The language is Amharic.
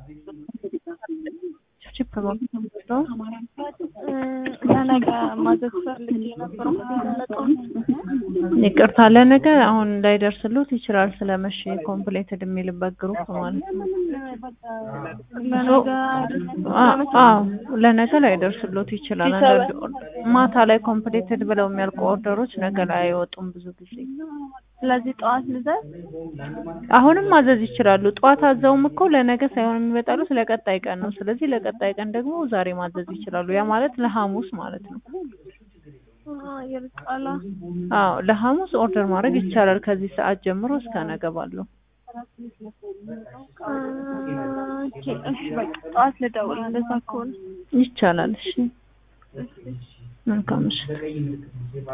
ቺፕ ነው ለነገ ማዘዝ ፈልጌ ነበር። ይቅርታ ለነገ አሁን እንዳይደርስሉት ይችላል ስለመሸ ኮምፕሌትድ የሚልበት ግሩፕ ማለት ነው። ለነገ አዎ ለነገ ላይደርስሉት ይችላል። አንዳንድ ማታ ላይ ኮምፕሌትድ ብለው የሚያልቁ ኦርደሮች ነገ ላይ አይወጡም ብዙ ጊዜ። ስለዚህ ጠዋት ልዘዝ። አሁንም ማዘዝ ይችላሉ። ጠዋት አዘውም እኮ ለነገ ሳይሆን የሚመጣሉት ለቀጣይ ቀን ነው። ስለዚህ ለቀጣይ ቀን ደግሞ ዛሬ ማዘዝ ይችላሉ። ያ ማለት ለሐሙስ ማለት ነው። ይርቃላ። አዎ ለሐሙስ ኦርደር ማድረግ ይቻላል ከዚህ ሰዓት ጀምሮ እስከ ነገ ባለው። ኦኬ እሺ፣ በቃ ጠዋት ልደውል እንደዛ ከሆነ ይቻላል። እሺ መልካም ምሽት።